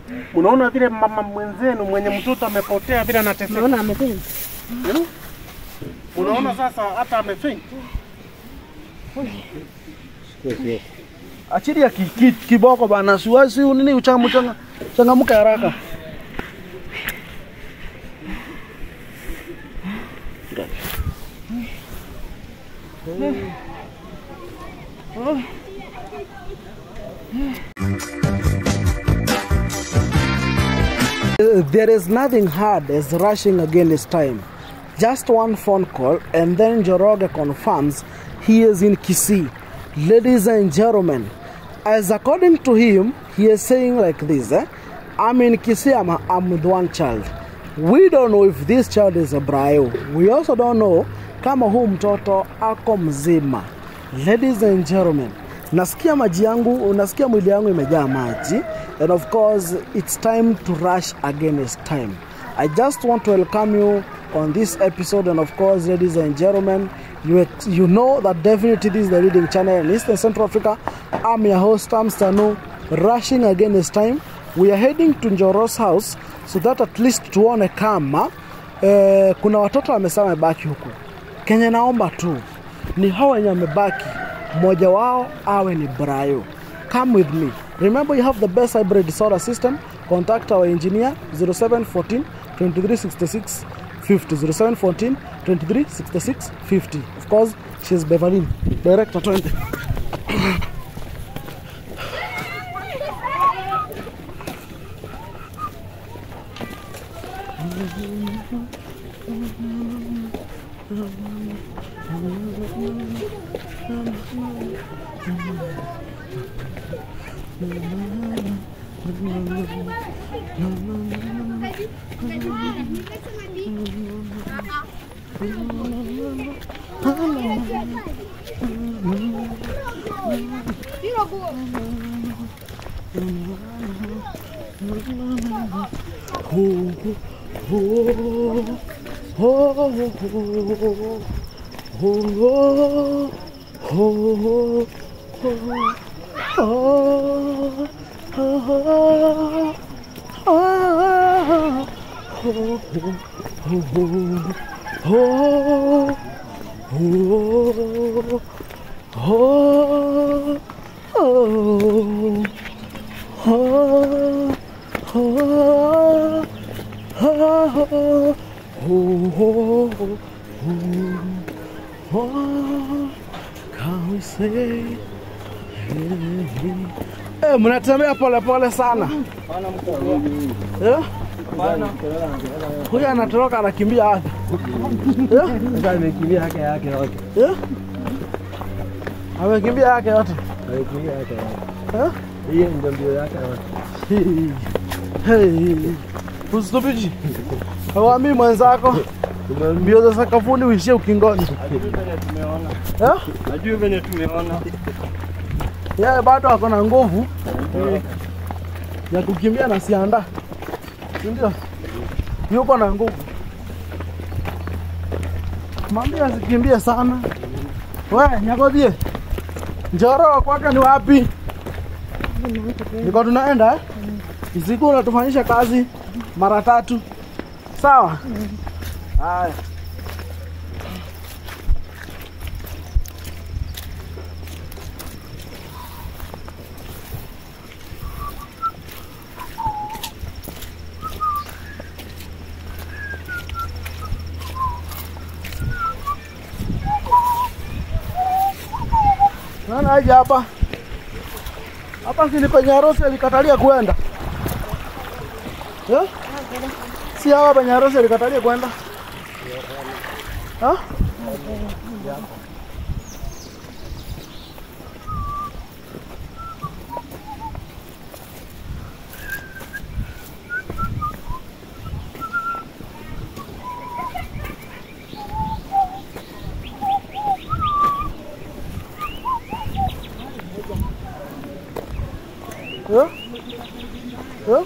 Unaona vile mama mwenzenu mwenye mtoto amepotea vile anateseka. Naona amependa. Eh? Unaona sasa hata amefaint. Achilia ki, ki, kiboko bana, siwezi nini uchamu changa changamuka haraka. There is nothing hard as rushing against time. Just one phone call and then Joroge confirms he is in Kisii. Ladies and gentlemen, as according to him, he is saying like this, eh? I'm in Kisii, I'm, I'm with one child. We don't know if this child is a Brayo. We also don't know kama huu mtoto ako mzima. Ladies and gentlemen, nasikia maji yangu, nasikia mwili yangu imejaa maji and of course it's time to rush against time. I just want to welcome you on this episode and of course ladies and gentlemen, you, ex- you know that definitely this is the leading channel in Eastern Central Africa. I'm your host, Tam Stanu, rushing against time. We are heading to Njoro's house so that at least tuone kama eh, kuna watoto wamesema wamebaki huku. Kenya naomba tu ni hao wenye wamebaki, mmoja wao awe ni Brayo. Come with me. Remember you have the best hybrid solar system. Contact our engineer 0714 2366 50 0714 2366 50. Of course, she's Beverly, director 20. Can we say Eh, mnatembea pole pole sana. Eh? Huyu anatoroka anakimbia wapi? Eh? Sasa amekimbia yake yake yote. Eh? Amekimbia yake yote. Amekimbia yake yote. Eh? Hiyo ndio mbio yake yote. Hey. Usitupiji. Hawambii mwenzako mbio za sakafuni uishie ukingoni. Eh? Najua venye tumeona. Yeye bado ako na nguvu ya kukimbia na sianda, si ndio? Yuko na nguvu. Mwambie asikimbie sana. We Nyagodhie, Njoro kwake ni wapi? Niko tunaenda eh? Usiku unatufanyisha kazi mara tatu, sawa? Haya. Nani aje hapa? Hapa si ni penye harusi alikatalia kwenda. Eh? Si hapa penye harusi alikatalia kwenda. Ha? Eh? Eh?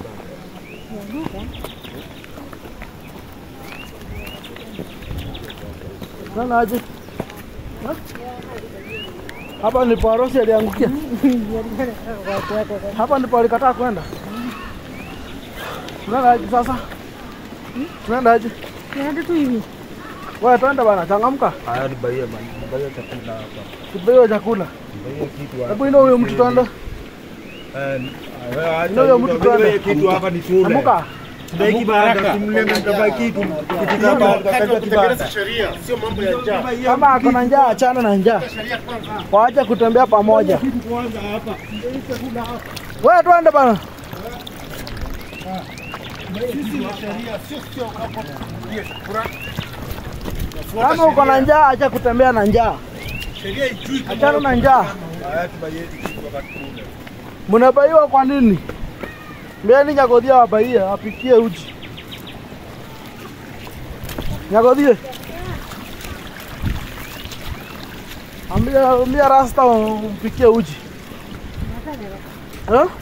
Nani aje? Ha? Hapa ndipo harusi aliangukia. Hapa ndipo alikataa kwenda. Tunaendaje sasa? Tunaendaje? Tunaenda tu hivi. Wewe twende bana, changamka. Haya ni baia bana. Baia chakula hapa. Tupewe chakula. Baia kitu hapa. Hebu ina huyo mtu twende. Eh, Ina huyo mtu twende. kitu hapa ni shule. Amuka. Ndio kibaraka. Tumleme mtaba kitu. Kitu hapa katika kibanda. sheria, sio mambo ya njaa. Kama ako na njaa achana na njaa. Waache kutembea pamoja. Wewe twende bana. Kama uko na njaa acha kutembea na njaa. Sheria ijui Achana na njaa. Haya tubaie kitu wakati kule. Mnabaiwa kwa nini? Mbeni Nyagodhia wabaie apikie uji. Nyagodhie. Ambia ambia Rasta umpikie uji. Eh?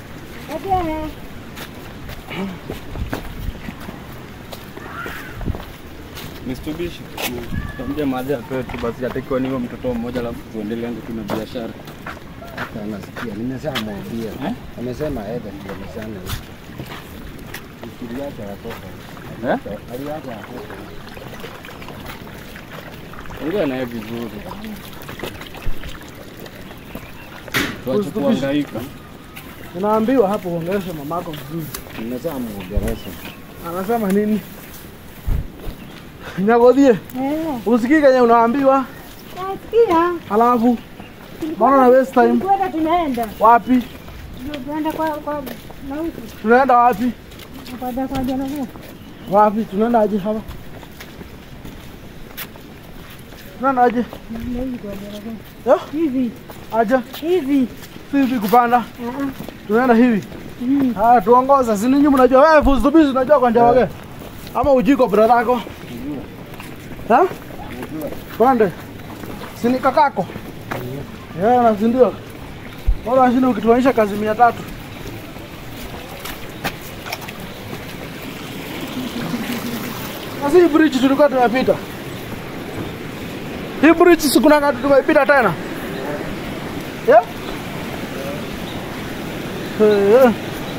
Mstubishi tuambie mahali atoe tu basi, atakiwa niwe mtoto mmoja, alafu tuendelee tu na biashara. Hata anasikia, nimeshamwambia. Eh? Amesema aende tuelezane huko. Ukiliacha watoto. Eh? Aliacha watoto. Ongea naye vizuri, tuache kuhangaika. Unaambiwa hapo uongeleshe mamako vizuri. Nimeshamwongelesha. Anasema nini? Nyagodhie, Eh, usikii kenye unaambiwa, nasikia. alafu mbona na waste time? Kwenda tunaenda. Wapi? Ndio Tunaenda kwa kwa nauti. Tunaenda wapi? Kwa kwa jana leo. Wapi? Tunaenda aje hapa? Tunaenda aje? Ndio hivi kwa jana leo. Eh? Hivi. Aje? Hivi. Si hivi kupanda. Ah ah. Tunaenda hivi. Mm. Ah, tuongoza. Si ninyi mnajua wewe fuzubizi unajua kwa njia wake. Ama ujiko brother yako? Ha? Twende. Si ni kakako? Yeah, na si ndio? Bora shida ukituanisha kazi mia tatu. Na si hii bridge tulikuwa tumepita. Hii bridge si kuna kati tumepita tena. Yeah? Eh.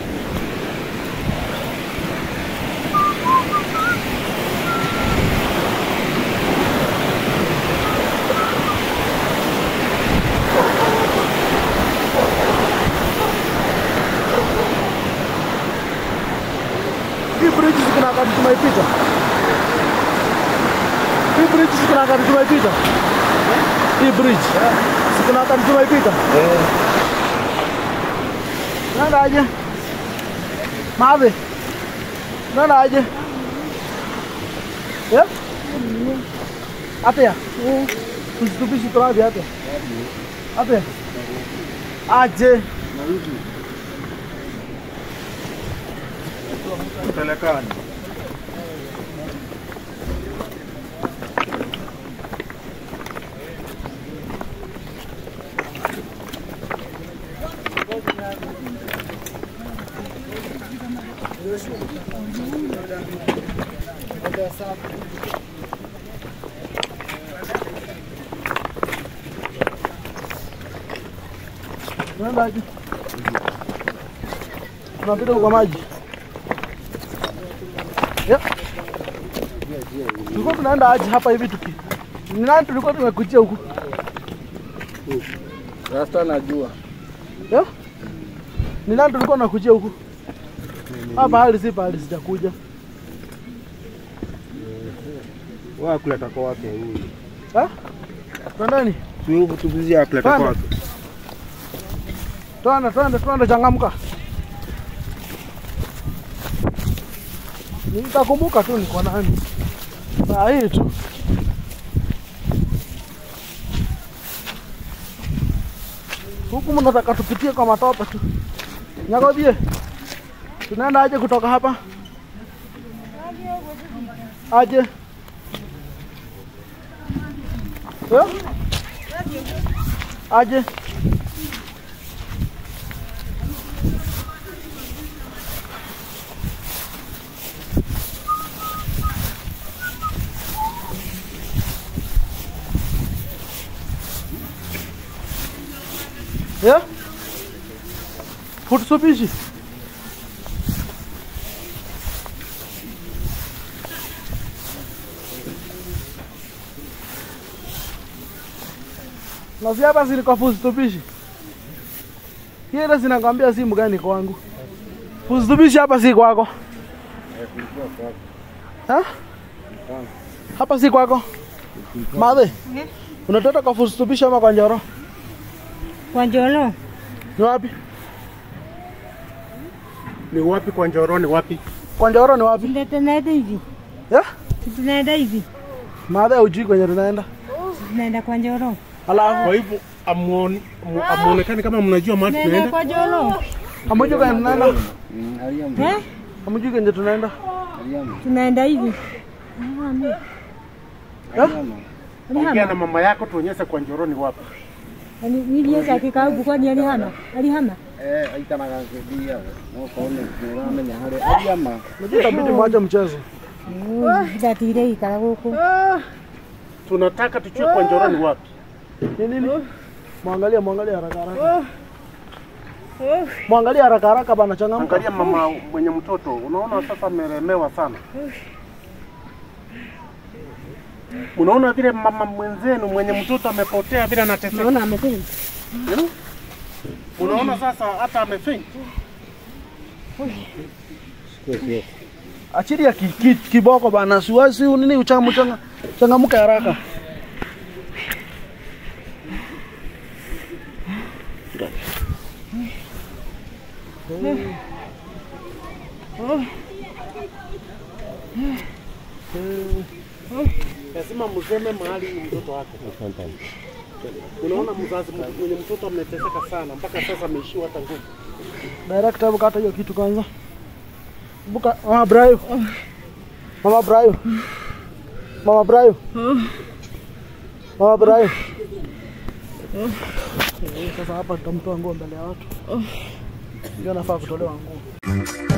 Hii bridge si kuna wakati tumeipita. Hii bridge si kuna wakati tumeipita. Hii bridge si kuna wakati tumeipita. Nenda aje? Mabe. Nenda aje? Ya? Ate ya? Tusitupishi turabi ate. Ate. Aje. Pelekani. Nenda aje? Tunapita kwa maji. Ya. Tulikuwa tunaenda aje hapa hivi tuki. Ni nani tulikuwa tumekujia huku? Rasta najua Ya? Ni nani tulikuwa tunakujia huku? Hapa hali si pahali sijakuja. Wa kuleta kwa wake huyu. Ha? Twendeni. Huyu tupizia kuleta Twende. kwake. Twende, twende, twende, changamka. Nitakumbuka tu niko nani. Saa hii tu. Huku mnataka tupitie kwa matope tu. Nyagodhie. Tunaenda aje kutoka hapa? Aje. Eh? Aje. Ya? Fursubishi. Na si hapa si kwa fusitubishi. Hiyo ile zinakwambia simu gani kwangu. Fusitubishi hapa si kwako. Ha? Hapa si kwako. Madhe. Unatoka kwa fusitubishi ama kwa Njoro? Kwa Njolo. Ni wapi? Ni wapi kwa Njoro? Ni wapi? Kwa Njoro ni wapi? Ndio tunaenda hivi. Ya? Tunaenda hivi. Madhe hujui kwenye tunaenda. Tunaenda kwa Njolo. Alafu Kwa hivyo amuone- amu- amuonekani kama mnajua mahali Tunaenda tunaenda. kwa Njolo. hamujui kwenye tunaenda. Mm, Aliamu, Eh? Hamujui kwenye tunaenda. aliamu, Tunaenda hivi. aliamu. Ongea na mama yako tuonyeshe kwa Njoro ni wapi. Yaani niliweza akikaa huku kwani alihama? Alihama? Eh, aikaraga ngĩthiaga no korwo nĩ ũramenya harĩa aliama Unajua itabidi mwache mchezo. Ndatire ikara huku. Tunataka tujue kwa Njoro ni wapi. Ni nini? Mwangalie, mwangalie haraka haraka. Mwangalie haraka haraka bana changamka. Angalia mama mwenye mtoto, unaona sasa amelemewa sana. Unaona vile mama mwenzenu mwenye mtoto amepotea vile anateseka. Naona amefanya. Unaona sasa hata amefaint. Achilia ki, ki, kiboko bana, siwasi nini uchangamka changa, changamka haraka. Lazima mseme mahali ni mtoto wako. Unaona mzazi mwenye mtoto ameteseka sana mpaka sasa ameishiwa hata nguvu. Director, hebu kata hiyo kitu kwanza. Buka, Mama Brayo. Mama Brayo. Mama Brayo. Mama Brayo. Sasa hapa tutamtoa nguo mbele ya watu. Ndio nafaa kutolewa nguo.